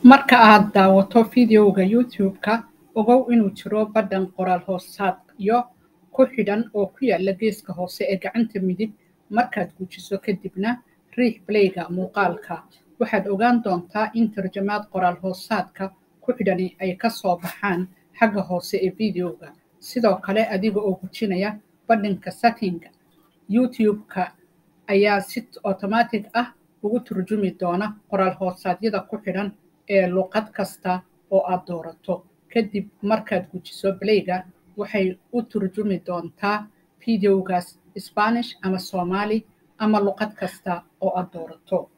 Marka aad daawato fiidiyowga YouTube-ka, ogow inuu jiro badhan qoraal hoosaadyo ku xidhan oo ku yaala geeska hoose ee gacanta midig. Markaad gujiso kadibna riix play-ga muuqaalka, waxaad ogaan doontaa in tarjamaad qoraal hoosaadka ku xidhani ay ka soo baxaan xagga hoose ee fiidiyowga. Sidoo kale, adiga oo gujinaya badhanka Setting-ga, YouTube-ka ayaa si otomaatig ah ugu turjumi doona qoraal hoosaadyada ku xidhan ee luqad kasta oo aad doorato. Kadib markaad gujiso play-ga, waxay u turjumi doontaa fiidiyowgaas Isbaanish ama Soomaali ama luqad kasta oo aad doorato.